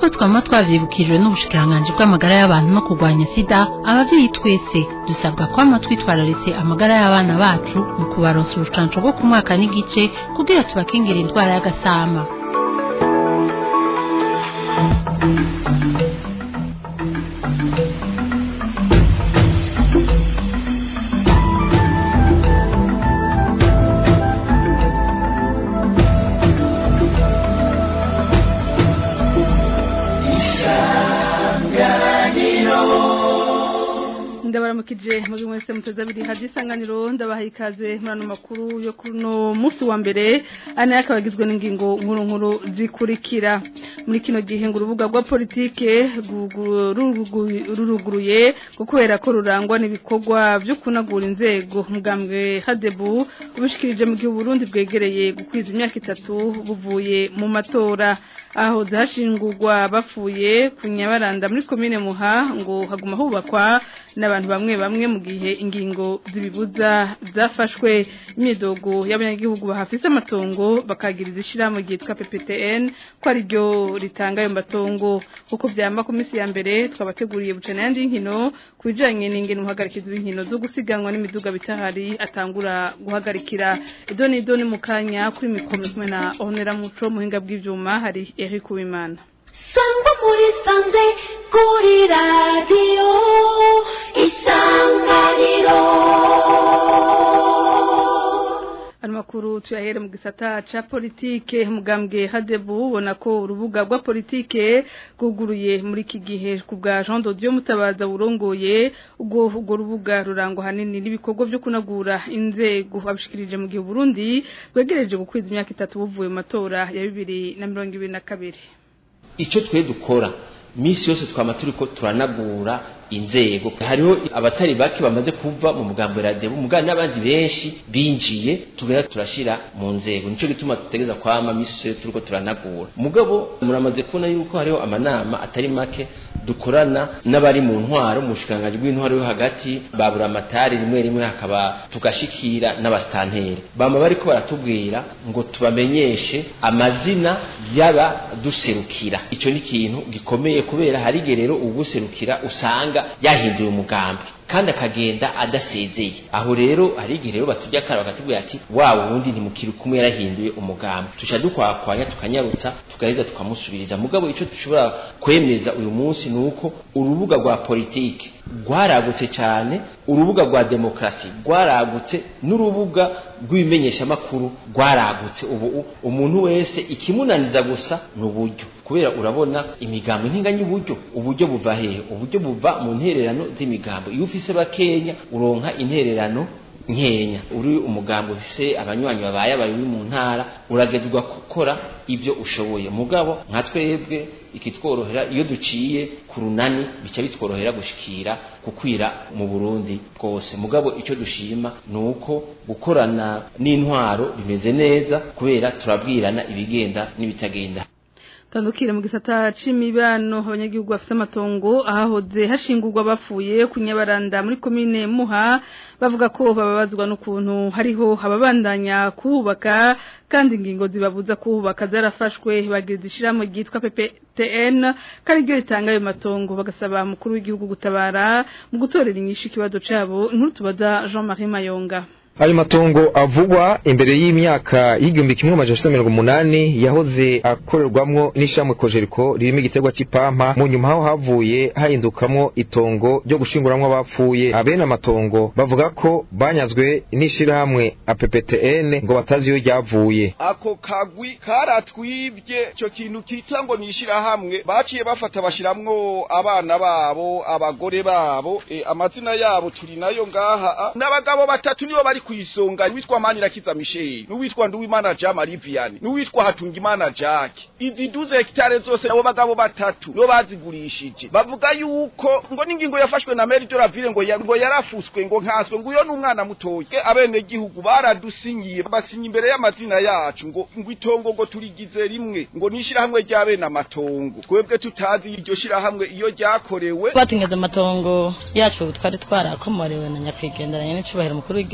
nk'uko twama twavyibukijwe n'ubushikiranganji bw'amagara y'abantu no kurwanya sida abavyeyi twese dusabwa kwama twitwararitse amagara y'abana bacu mu kubaronsa urucanco rwo ku mwaka n'igice kugira tubakingire indwara y'agasama ndabaramukije muri mwese muteze abiri hadi isanganiro ndabaha ikaze muri ano makuru yo kuno munsi wa mbere ane akaba agizwe n'ingingo nkuru nkuru zikurikira muri kino gihe ngo urubuga rwa politike ruruguruye kubera ko rurangwa n'ibikorwa byo kunagura inzego mugambwe hadebu ubishikirije mu gihe Burundi bwegereye gukwiza imyaka itatu buvuye mu matora aho zahashingurwa bapfuye ku nyabaranda muri komine muha ngo haguma hubakwa n'abantu bamwe bamwe mu gihe ingingo zibibuza zafashwe imyidogo y'abanyagihugu bahafise amatongo bakagiriza ishirahamwe ryitwa PPTN ko ari ryo ritanga ayo matongo kuko vyamba ku minsi ya mbere twabateguriye bucana yandi y'inkino ku bijanye n'ingene umuhagarikizi w'inkino zo gusiganwa n'imiduga bitahari atangura guhagarikira idoni idoni mu kanya kuri mikoro kumwe na Honera Muco muhinga bw'ivyuma hari Eric Uwimana sangwa muri sanze kuri radiyo isanganiro Amakuru tuyahere mu gisata ca politike mugambwe hadebu ubona ko urubuga rwa politike guguruye muri iki gihe ku bwa Jean Dodieu mutabaza burongoye ubwo ubwo rubuga rurangwa hanini n'ibikorwa byo kunagura inzego abishikirije mu gihe Burundi bwegereje gukwiza imyaka itatu buvuye mu matora ya 2022 icyo twe dukora misi yose twama turiko turanagura inzego hariho abatari bake bamaze kuva mu mugambo radebo mugana n'abandi benshi binjiye tugera turashira mu nzego nico gituma tutegeza kwama misi yose turiko turanagura mugabo muramaze kubona yuko hariho amanama atari make dukorana n'abari mu ntwaro mu bushikanganje bw'intwaro yo hagati babura amatari rimwe rimwe hakaba tugashikira n'abastanteri bama bariko baratubwira ngo tubamenyeshe amazina y'aba duserukira ico ni ikintu gikomeye kubera hari gerero uguserukira usanga yahinduye umugambi kandi akagenda adasezeye aho rero hari igihe rero batujya kara bakatubwira ati wa wundi ntimukiri kumwe yarahinduye umugambi tuca dukwakwanya tukanyarutsa tugaheza tukamusubiriza mugabo ico dushobora kwemeza uyu munsi nuko urubuga rwa politike rwaragutse cyane urubuga rwa demokrasi rwaragutse n'urubuga rw'ibimenyeshamakuru rwaragutse ubu umuntu wese ikimunaniza gusa ni uburyo kubera urabona imigambo ntinganya uburyo uburyo buva hehe uburyo buva mu ntererano z'imigambo iyo ufise bakenya uronka intererano nkenya uri umugambo ufise abanywanyi babaye abayobi mu ntara uragezwa gukora ibyo ushoboye mugabo nka twebwe ikitworohera iyo duciye ku runani bica bitworohera gushikira kukwira mu Burundi bwose mugabo icyo dushima ni uko gukorana n'intwaro bimeze neza kubera turabwirana ibigenda n'ibitagenda tandukira mu gisata c'imibano abanyagihugu bafite amatongo ahahoze hashingurwa bapfuye ku nyabaranda muri komine muha bavuga ko bababazwa n'ukuntu hariho ababandanya kuhubaka kandi ingingo zibabuza kuhubaka zarafashwe bagize ishiramo ryitwa PPTN kandi ryo ritanga ayo matongo bagasaba mukuru w'igihugu gutabara mu gutorera inyishu ikibazo cabo inkuru tubaza Jean-Marie Mayonga ayo matongo avugwa imbere y'imyaka y'igihumbi kimwe amajana mirongo umunani yahoze akorerwamwo n'ishamwe kojeriko ririmo igiterwa c'ipampa mu nyuma aho havuye hahindukamwo itongo ryo gushinguramwo abapfuye abene amatongo bavuga ko banyazwe n'ishirahamwe APPTN ngo batazi iyo ryavuye ako kagwi karatwivye ico kintu kita ngo nishirahamwe baciye bafata bashiramwo abana babo abagore babo e, amazina yabo turi nayo ngaha n'abagabo batatu nibo bari kwisonga witwa Manirakiza Michel n'uwitwa Nduwimana Jean Marie Vianney n'uwitwa Hatungimana Jacques izi duze hectare zose abo bagabo batatu no bazigurishije bavuga yuko ngo ningingo yafashwe na Mary de la Ville ngo ya, ngo yarafuswe ngo nkaswe ngo uyo n'umwana mutoye abene gihugu baradusinyiye basinye imbere y'amazina yacu ngo ngo itongo ngo turigize rimwe ngo nishira hamwe ry'abene amatongo twebwe tutazi iryo shira hamwe iyo ryakorewe batunyaza amatongo yacu twari twarakomorewe na nyakwigenderanye n'icubahiro mukuru w'igihugu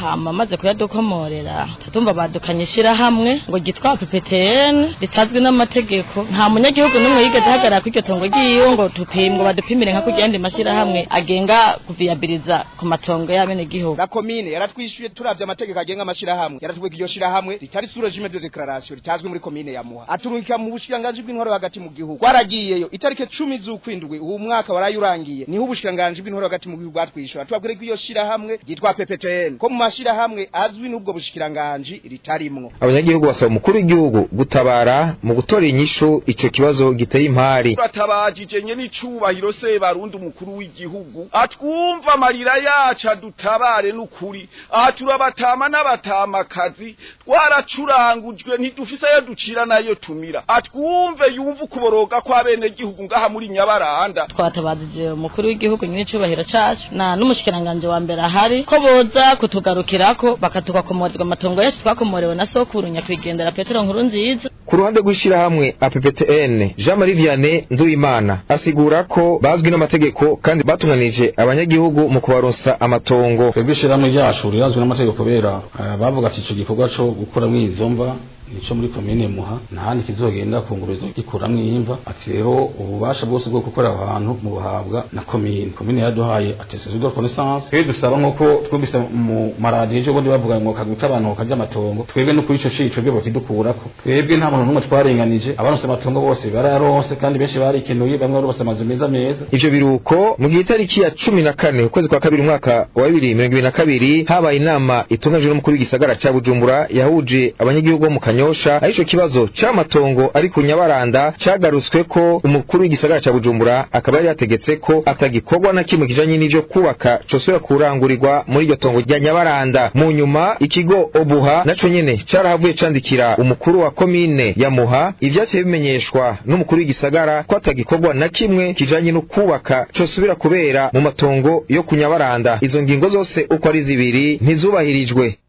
hama maze kuyadukomorera tutumva badukanye ishirahamwe ngo ryitwa PPTN ritazwi n'amategeko nta munyagihugu n'umwe yigeze ahagarara kuri iryo tongo ry'iwe ngo tupimwe badupimire nka kurya yandi mashirahamwe agenga kuviyabiliza ku matongo y'abenegihugu la komine yaratwishyuye turavye amategeko agenga amashirahamwe yaratubwira iryo shirahamwe ritari sous régime de déclaration ritazwi muri komine ya Muha aturungika mu bushikiranganji bw'intwaro hagati mu gihugu twaragiyeyo itarike 10 z'ukwindwi uwo mwaka warayurangiye niho ubushikiranganji bw'intwaro hagati mu gihugu bwatwishyura tubabwire ko iyo shirahamwe ryitwa PPTN ko mu mashirahamwe azwi n'ubwo bushikiranganji ritarimwo abanyagihugu basaba umukuru w'igihugu gutabara mu gutora inyishu ico kibazo giteye impari turatabajije nye n'icubahiro se barundi umukuru w'igihugu atwumva amarira yacu adutabare n'ukuri aha turabatama n'abatamakazi twaracurangujwe ntidufise ayo ducira nayo tumira atwumve yumva ukuboroga kw'abenegihugu ngaha muri nyabaranda twatabajije umukuru w'igihugu nyine icubahiro cacu na n'umushikiranganje wa mbere ahari ko boza kutugarukirako bakatugakomorerwa amatongo yacu twakomorewe na sokuru nyakwigendera petero nkuru nziza ku ruhande rw'ishirahamwe APPTN Jean Marie Vianney Nduwimana asigura ko bazwi n'amategeko kandi batunganije abanyagihugu mu kubaronsa amatongo twebwe ishirahamwe ryacu rirazwi n'amategeko kubera eh, bavuga ati ico gikorwa co gukuramwo izo mva nico muri komine muha ntahandi kizogenda kunguruzo gikuramwo imva ati rero ububasha bwose bwo gukora aho hantu mu buhabwa na komine komine yaduhaye attestation de connaissance twebwe dusaba nk'uko twumvise mu maradiyo ejo bundi bavuga ngo kagwita abantu karya amatongo twebwe no kuri ico cico twebwe bakidukurako twebwe nta muntu n'umwe twarenganije abaronse amatongo bose barayaronse kandi benshi barikenuye bamwe baronse amazu meza meza ivyo biruko mu gihe itariki ya cumi na kane ukwezi kwa kabiri umwaka wa bibiri mirongo ibiri na kabiri habaye inama itunganijwe n'umukuru w'igisagara ca bujumbura yahuje abanyagihugu bo mu kanyosha aho ico kibazo c'amatongo ari ku nyabaranda cagarutswe ko umukuru w'igisagara ca bujumbura akaba yari yategetse ko atagikorwa na kimwe kijanye n'ivyo kubaka cosubira kurangurirwa muri iryo tongo rya nyabaranda mu nyuma ikigo obuha naco nyene carahavuye candikira umukuru wa komine ya muha ivyaciye bimenyeshwa n'umukuru w'igisagara ko atagikorwa na kimwe kijanye no kubaka cosubira kubera mu matongo yo ku nyabaranda izo ngingo zose uko ari zibiri ntizubahirijwe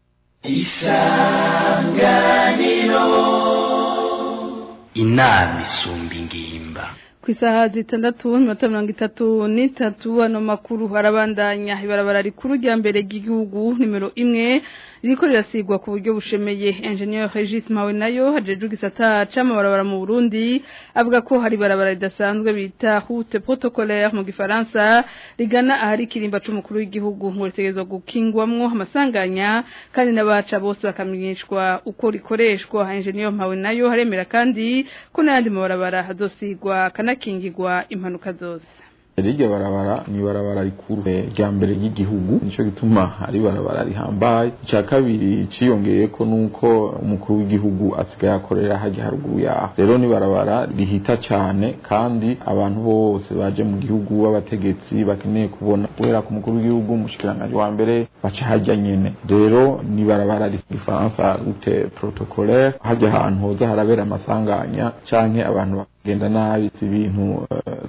inama isumba ingimba ku isaha zitandatu iminota mirongo itatu n'itatu ano makuru harabandanya ibarabara rikuru rya mbere ry'igihugu nimero imwe ririko rirasigwa ku buryo bushemeye engineer Regis Mawe nayo hajeje gisata c'amabarabara mu Burundi avuga ko hari barabara ridasanzwe bita route protocolaire mu gifaransa rigana ahari kirimba c'umukuru w'igihugu ngo ritegerezwa gukingwamwo amasanganya kandi n'abaca bose bakamenyeshwa uko rikoreshwa engineer Mawe nayo haremera kandi ko n'ayandi mabarabara hazosigwa kanakingirwa impanuka zose Rirya barabara ni barabara rikuru rya mbere ry'igihugu nico gituma ari barabara rihambaye icya kabiri ciyongeye ko nuko umukuru w'igihugu asigaye akorera hajya haruguru yaho rero ni barabara rihita cyane kandi abantu bose baje mu gihugu b'abategetsi bakeneye kubona guhera ku mukuru w'igihugu umushikiranganje wa mbere baca hajya nyene rero ni barabara rifaransa rute protocolaire hajya ahantu hoza harabera amasanganya canke abantu bagenda nabi si ibintu uh,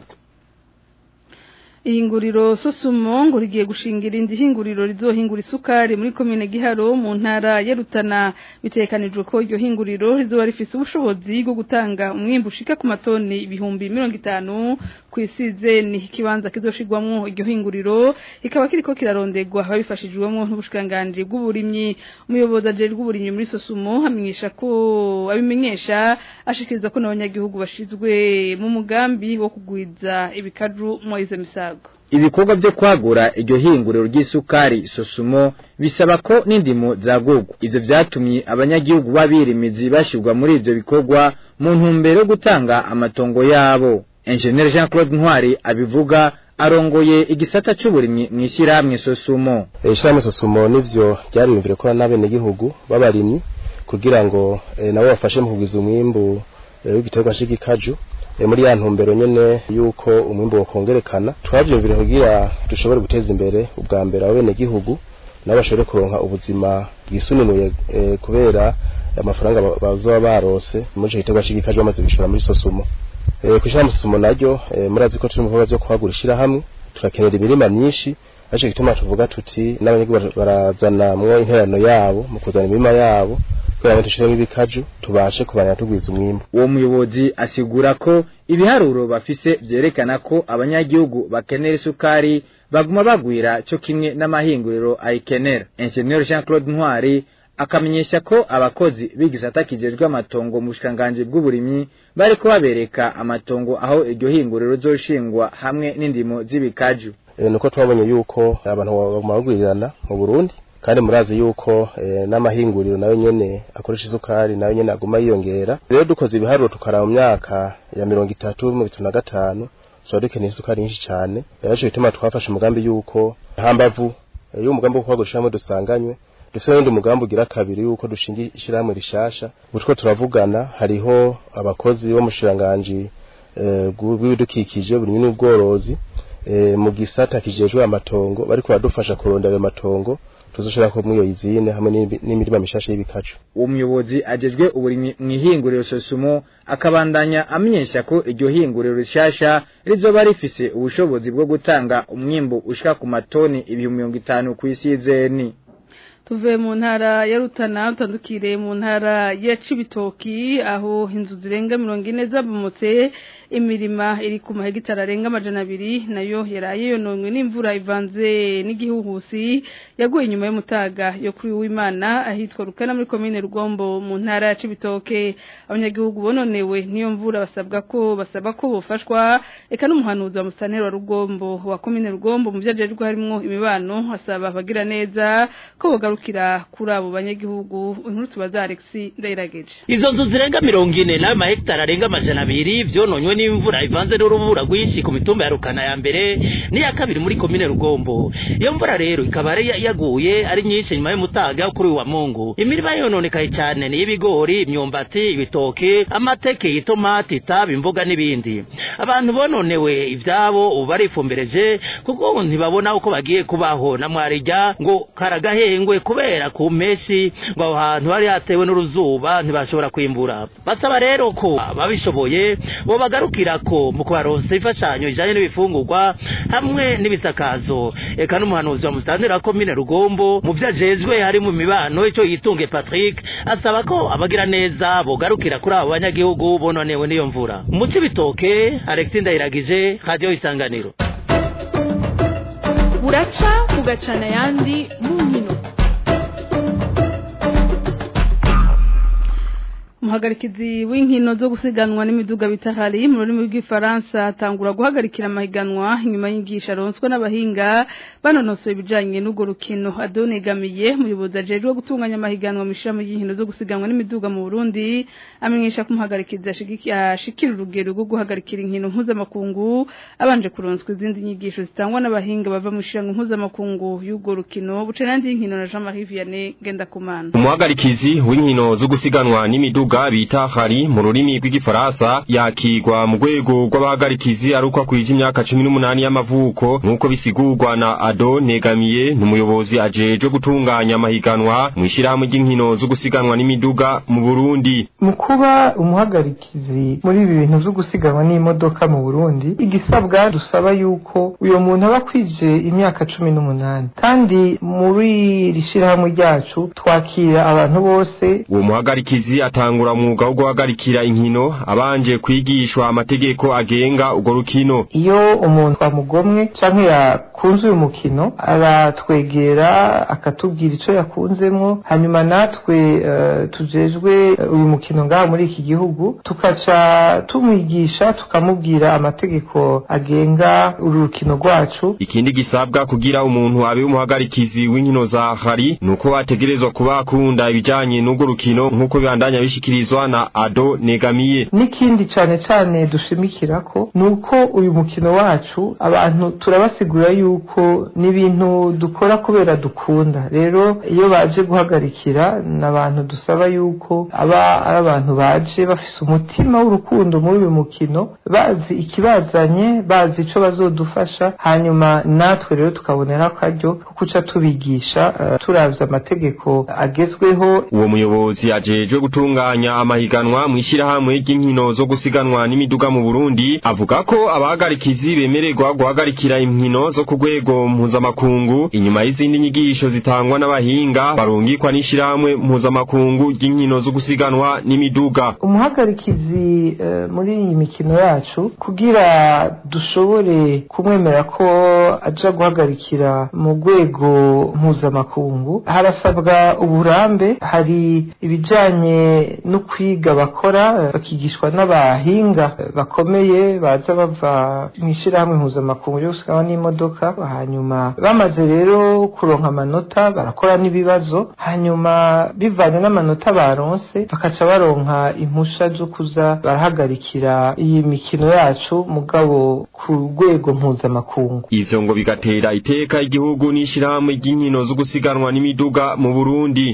ihinguriro sosumo ngo rigiye gushingira indi hinguriro rizohingura isukari muri komine giharo mu ntara ya Rutana bitekanijwe ko iryo hinguriro rizoba rifise ubushobozi bwo gutanga umwimbu ushika ku matoni ibihumbi mirongo itanu ku isize ni ikibanza kizoshirwamwo iryo hinguriro ikaba kiriko kirarondegwa babifashijwemo n'ubushikiranganji bw'uburimyi umuyobozi ajejwe uburimyi muri sosumo amenyesha ko abimenyesha ashikiriza ko n'abanyagihugu bashizwe mu mugambi wo kugwiza ibikaju Moise Misago ibikorwa byo kwagura iryo hinguriro ry'isukari sosumo bisaba ko n'indimo zagurwa ivyo vyatumye abanyagihugu babirimizi bashirwa muri ivyo bikorwa mu ntumbero yo gutanga amatongo yabo Engineer Jean Claude Ntwari abivuga arongoye igisata c'uburimyi mw'ishyirahamwe sosumo ishyirahamwe sosumo nivyo ryariyumvire ko n'abenegihugu b'abarimyi kugira ngo e, nabo bafashe mu kugwiza umwimbu e, w'igiterwa c'igikaju muri ya ntumbero nyene yuko umwimbo wakongerekana twavyumvire kugira dushobore guteza imbere ubwa mbere abene gihugu nabo bashobore kuronka ubuzima bwisununuye e, kubera amafaranga bazoba barose muri ico giterwa c'igikaje bamaze gushora muri sosumo e, kwishira mu sosumo naryo e, murazi ko turi mu bikorwa vyo kuhagura ishirahamwe turakenera imirima myinshi aje gituma tuvuga tuti n'abanyagihugu barazana mwo interano yabo mu kuzana imirima yabo kugira ngo dushiremo ibikaju tubashe kubana tugwiza umwimbu uwo muyobozi asigura ko ibiharuro bafise vyerekana ko abanyagihugu bakenera isukari baguma bagwira cyo kimwe n'amahinguriro ayikenera Engineer Jean Claude Ntwari akamenyesha ko abakozi b'igisata kijejwe amatongo mu bushikanganje bw'uburimyi bariko babereka amatongo aho iryo hinguriro rizoshingwa hamwe n'indimo z'ibikaju e, nuko twabonye yuko abantu baguma bagwirirana mu Burundi kandi murazi yuko e, n'amahinguriro nayo nyene akoresha isukari nayo nyene aguma yiyongera rero dukoze ibiharuro tukara mu myaka ya mirongo itatu mu bitatu na gatanu tuba dukeneye isukari nyinshi cane rero bituma twafashe umugambi yuko hambavu iyo umugambi wo kwagurishamo dusanganywe dufite n'undi mugambi ugira kabiri yuko dushinga ishyirahamwe rishasha ubutwo turavugana hariho abakozi bo mu shiranganji bw'ibidukikije buri n'ubworozi mu gisata kijejwe amatongo bariko baradufasha kurondera ayo matongo tuzoshira ko mwiyo izine hamwe n'imirima mishasha y'ibikacu uwo muyobozi ajejwe uburimyi mw'ihinguriro sosumo akabandanya amenyesha ko iryo hinguriro rishasha rizoba rifise ubushobozi bwo gutanga umwimbu ushika ku matoni ibihumbi mirongo itanu kw'isizeni tuve mu ntara ya Rutana utandukire mu ntara ya Cibitoki aho inzu zirenga 40 zabomotse imirima iri ku mahegitara arenga amajana abiri nayo yaraye yononwe n'imvura ivanze n'igihuhusi yaguye inyuma y'umutaga yo kuri w'Imana ahitwa Rukana muri commune Rugombo mu ntara ya Cibitoke abanyagihugu bononewe niyo mvura basabwa ko basaba ko bofashwa eka n'umuhanuzi wa musanero wa Rugombo wa commune Rugombo mu byajejwe harimo imibano asaba abagira neza ko bogaruka kira kuri abo banyagihugu inkuru tubaza Alex Ndayirageje izo nzu zirenga mirongo ine nayo mahegitari arenga amajana abiri vyononywe n'imvura ivanze n'urubura rwinshi ku mitumba ya Rukana ya mbere n'iya kabiri muri komine Rugombo iyo mvura rero ikaba ari yaguye ari nyinshi nyuma y'umutaga kuri wa Mungu imirima yononekaye cyane ni ibigori imyumbati ibitoke amateke itomati itabi imboga n'ibindi abantu bononewe ivyabo ubu barifumbereje kuko ntibabona uko bagiye kubaho na mwarijya ngo karagahengwe kubera ku mpeshyi ngo aho hantu hari hatewe n'uruzuba ntibashobora kwimbura basaba rero ko babishoboye bo bagarukira ko mu kubaronsa imfashanyo ijanye n'ibifungurwa hamwe n'ibisakazo eka n'umuhanuzi wa musitanteri wa komine rugombo mu vyo ajejwe hari mu mibano ico yitunge patrick asaba ko abagira neza bogarukira kuri abo banyagihugu bononewe n'iyo mvura mu cibitoke alexi ndayiragije radiyo isanganiro buraca bugacana ayandi mu nkino umuhagarikizi w'inkino zo gusiganwa n'imiduga bitahari mu rurimi rw'ifaransa atangura guhagarikira amahiganwa inyuma y'ingisha aronswa n'abahinga banonosoye ibijyanye n'urwo rukino adonegamiye umuyobozi ajejwe gutunganya amahiganwa mu ishami ry'inkino zo gusiganwa n'imiduga mu burundi amenyesha ko umuhagarikizi ashikira urugero rwo guhagarikira inkino mpuzamakungu abanje kuronswa izindi nyigisho zitangwa n'abahinga bava mu ishyirahamwe mpuzamakungu y'urwo rukino buce n'andi y'inkino na jean marie vianney ngendakumana umuhagarikizi w'inkino zo gusiganwa n'imiduga bivuga bita hari mu rurimi rw'igifaransa yakigwa mu rwego rw'abahagarikizi ari uko akwije imyaka cumi n'umunani y'amavuko nk'uko bisigurwa na ado negamiye ni umuyobozi ajejwe gutunganya amahiganwa mu ishyirahamwe ry'inkino zo gusiganwa n'imiduga mu burundi mu kuba umuhagarikizi muri ibi bintu byo gusiganwa n'imodoka mu burundi igisabwa dusaba yuko uyo muntu aba akwije imyaka cumi n'umunani kandi muri iri shyirahamwe ryacu twakira abantu bose uwo muhagarikizi atanga atangura umwuga wo guhagarikira inkino abanje kwigishwa amategeko agenga urwo rukino iyo umuntu twamugomwe canke yakunze uyu mukino aratwegera akatubwira ico yakunzemwo hanyuma natwe uh, tujejwe uyu mukino ngaha muri iki gihugu tukaca tumwigisha tukamubwira amategeko agenga uru rukino rwacu ikindi gisabwa kugira umuntu abe umuhagarikizi w'inkino za hari nuko ategerezwa kuba akunda ibijanye n'urwo rukino nk'uko bibandanya bishikirizwa na ado negamiye n'ikindi cane cane dushimikira ko nuko uyu mukino wacu abantu turabasigura yuko ni ibintu dukora kubera dukunda rero iyo baje guhagarikira ni abantu dusaba yuko aba ari abantu baje bafise umutima w'urukundo muri uyu mukino bazi ikibazanye bazi ico bazodufasha hanyuma natwe rero tukabonera akaryo ko kuca tubigisha uh, turavye amategeko agezweho uwo muyobozi ajejwe gutunganya gutunganya amahiganwa mu ishyirahamwe ry'inkino zo gusiganwa n'imiduga mu Burundi avuga ko abahagarikizi bemererwa guhagarikira inkino zo ku rwego mpuzamakungu inyuma y'izindi nyigisho zitangwa n'abahinga barungikwa n'ishyirahamwe mpuzamakungu ry'inkino zo gusiganwa n'imiduga umuhagarikizi uh, muri iyi mikino yacu kugira dushobore kumwemera ko aja guhagarikira mu rwego mpuzamakungu harasabwa uburambe hari ibijanye no kwiga bakora bakigishwa n'abahinga bakomeye baza bava mu ishyirahamwe mpuzamakungu ryo gusiganwa n'imodoka hanyuma bamaze rero kuronka amanota barakora n'ibibazo hanyuma bivanye n'amanota baronse bakaca baronka impusha zo kuza barahagarikira iyi mikino yacu mugabo ku rwego mpuzamakungu ivyo ngo bigatera iteka igihugu n'ishyirahamwe ry'inkino zo gusiganwa n'imiduga mu Burundi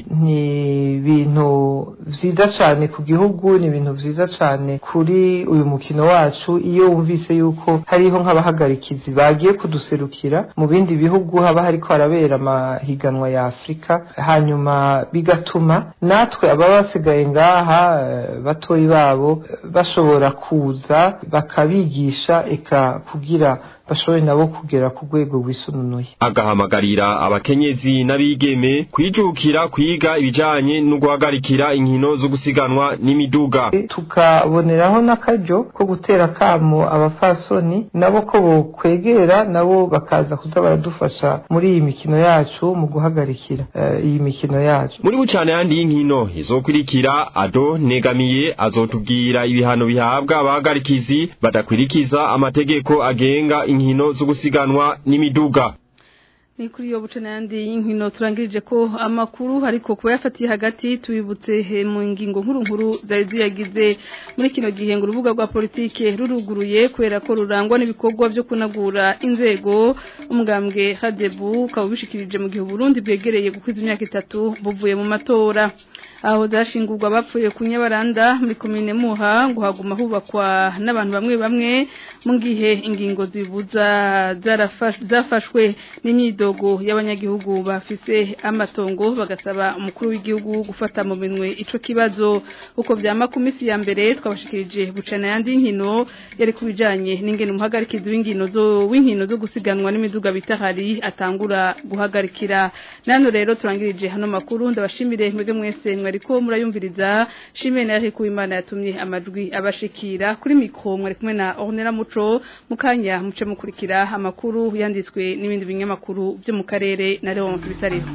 ni ibintu vyiza cane ku gihugu ni ibintu vyiza cane kuri uyu mukino wacu iyo wumvise yuko hariho nk'abahagarikizi bagiye kuduserukira mu bindi bihugu haba hariko harabera amahiganwa ya Afrika hanyuma bigatuma natwe ababa basigaye ngaha batoyi babo bashobora kuza bakabigisha eka kugira bashobore nabo kugera ku rwego rwisununuye agahamagarira abakenyezi n'abigeme kwijukira kwiga ibijanye no guhagarikira inkino zo gusiganwa n'imiduga tukaboneraho n'akaryo ko gutera kamo abafasoni nabo ko bokwegera nabo bakaza kuza baradufasha muri iyi mikino yacu mu guhagarikira uh, iyi mikino yacu muri bucane yandi y'inkino izokurikira ado negamiye azotubwira ibihano bihabwa abahagarikizi badakwirikiza amategeko agenga inkino zo gusiganwa n'imiduga ni kuri iyo buce n'ayandi y'inkino turangirije ko amakuru ariko kuba yafatiye hagati tubibutse mu ngingo nkuru nkuru zari ziyagize muri kino gihe ngo urubuga rwa politike ruruguruye kubera ko rurangwa n'ibikorwa byo kunagura inzego umugambwe hadebu ukaba ubishikirije mu gihe uburundi bwegereye gukwiza imyaka itatu buvuye mu matora aho zashingurwa bapfuye ku nyabaranda muri komine muha ngo haguma hubakwa n'abantu bamwe bamwe mu gihe ingingo zibuza zafashwe n'imyidogo y'abanyagihugu bafise amatongo bagasaba umukuru w'igihugu gufata mu minwe ico kibazo uko vyama ku misi ya mbere twabashikirije bucana yandi nkino yari kubijanye n'ingene umuhagarikizi w'inkino zo w'inkino zo gusiganwa n'imiduga bitahari atangura guhagarikira nano rero turangirije hano makuru ndabashimire mwege mwese mwariko murayumviriza shimwe na Eric Uwimana yatumye amajwi abashikira kuri mikro mwari kumwe na Ornella Muco mukanya muce mukurikira amakuru yanditswe n'ibindi binyamakuru byo mu karere na Leon Bisariho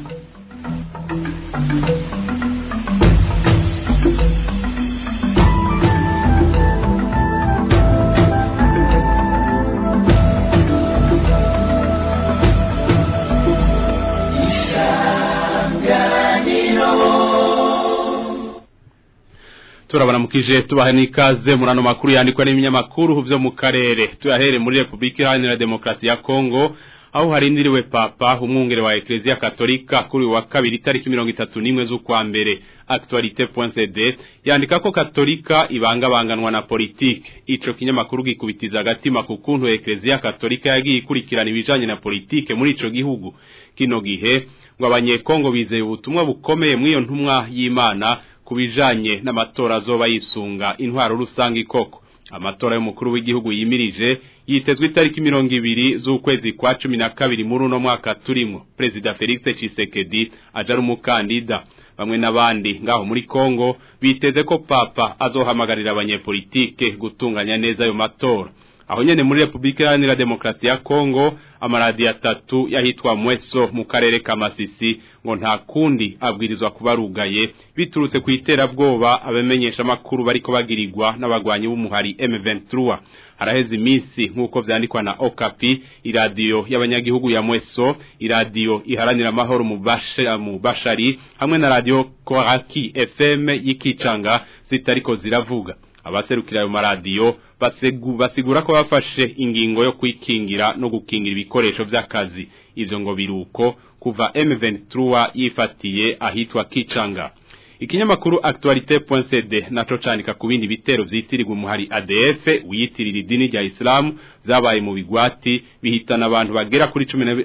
turabaramukije tubahe n'ikaze muri ano makuru yandikwa n'ibinyamakuru byo mu karere tuyahere muri repubulika iharanira demokarasi ya kongo aho harindiriwe papa umwungere wa eklezia katolika kuri wa kabiri itariki mirongo itatu n'imwe z'ukwa mbere actualité.cd yandika ko katolika ibangabanganwa na politike ico kinyamakuru gikubitiza agatima ku kuntu eklezia katolika yagiye ikurikirana ibijanye na politike muri ico gihugu kino gihe ngo abanyekongo bizeye ubutumwa bukomeye mw'iyo ntumwa y'imana kubijanye n'amatora azoba yisunga intwaro rusange koko amatora y'umukuru w'igihugu yimirije yitezwe itariki mirongo ibiri z'ukwezi kwa cumi na kabiri muri uno mwaka turimo perezida felix Tshisekedi aja ari umukandida bamwe n'abandi ngaho muri Kongo biteze ko papa azohamagarira abanyepolitike gutunganya neza ayo matora aho nyene muri Republika Iharanira Demokarasi ya Kongo amaradi atatu yahitwa Mweso mu karere ka Masisi ngo nta kundi abwirizwa kubarugaye biturutse ku iterabwoba abamenyesha makuru bariko bagirirwa n'abagwanyi b'umuhari M23 haraheze iminsi nk'uko vyandikwa na Okapi iradiyo y'abanyagihugu ya Mweso iradiyo iharanira amahoro mu basha mu bashari hamwe na radio Koraki FM y'ikicanga zitariko ziravuga abaserukira ayo maradiyo basegu basigura ko bafashe ingingo yo kwikingira no gukingira ibikoresho by'akazi ivyo ngo biruko kuva M23 yifatiye ahitwa Kicanga ikinyamakuru actualité.cd naco canika ku bindi bitero vyitirirwa umuhari ADF wiyitirira idini rya Islam vyabaye mu bigwati bihitana abantu bagera kuri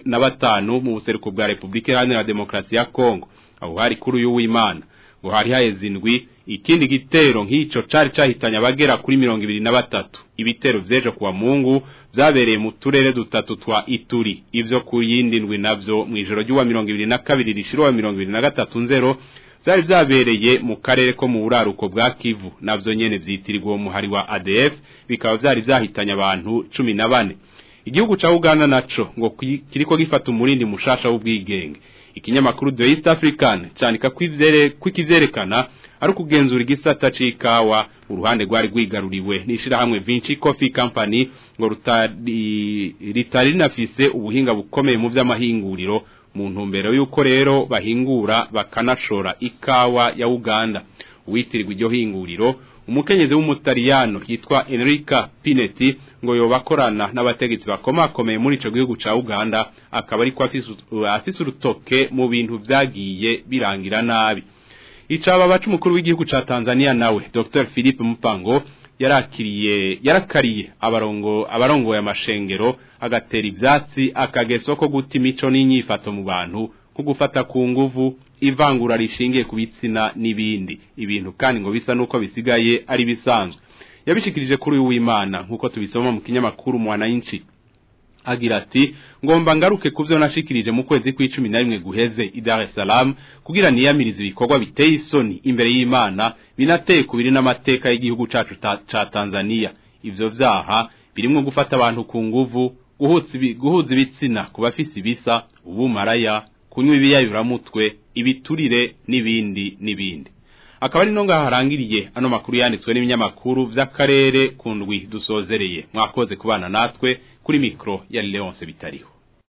15 mu buseruko bwa Republika Iharanira Demokarasi ya Kongo aho hari kuri uyu w'Imana ngo hari haheze indwi ikindi gitero nk'ico cari cahitanye abagera kuri mirongo ibiri na batatu ibitero vyejo kuwa mungu vyabereye mu turere dutatu twa ituri ivyo ku yindi ndwi navyo mw'ijoro ry'uwa mirongo ibiri na kabiri rishira uwa mirongo ibiri na gatatu nzero vyari vyabereye mu karere ko mu buraruko bwa kivu navyo nyene vyitirirwa uwo muhari wa adf bikaba vyari vyahitanye abantu cumi na bane igihugu ca uganda naco ngo kiriko gifata umurindi mushasha w'ubwigenge ikinyamakuru The East African candika kw'ikivyerekana ari ukugenzura igisata c'ikawa uruhande rwari rwigaruriwe n'ishirahamwe Vinci Coffee Company ngo rutari ritari rinafise ubuhinga bukomeye mu vy'amahinguriro mu ntumbero y'uko rero bahingura bakanashora ikawa ya Uganda uwitirirwa iryo hinguriro umukenyezi w'umutaliyano yitwa Enrica Pinetti ngo yobakorana n'abategetsi bakomakomeye muri ico gihugu ca Uganda akaba ariko afise urutoke mu bintu vyagiye birangira nabi icaba bacu mukuru w'igihugu ca Tanzania nawe Dr Philippe Mupango yarakiriye yarakariye abarongo abarongoye amashengero agatera ivyatsi akageso ko guta imico n'inyifato mu bantu ko gufata ku nguvu ivangura rishingiye ku bitsina n'ibindi ibintu kandi ngo bisa nuko bisigaye ari bisanzwe yabishikirije kuri w'Imana nkuko tubisoma mu kinyamakuru mwananchi agira ati ngomba ngaruke kuvyo nashikirije mu kwezi kw'icumi na rimwe guheze i Dar es Salaam kugira niyamirize ibikorwa biteye isoni imbere y'Imana binateye kubiri n'amateka y'igihugu cacu ca Tanzania ivyo vyaha birimwo gufata abantu ku nguvu guhuza ibitsina ku bafise ibisa ubumaraya kunywa ibiyayuramutwe ibiturire n'ibindi n'ibindi akaba ari no ngaho harangiriye ano makuru yanditswe n'ibinyamakuru vy'akarere ku ndwi dusozereye mwakoze kubana natwe kuri mikro ya Leonce bitariho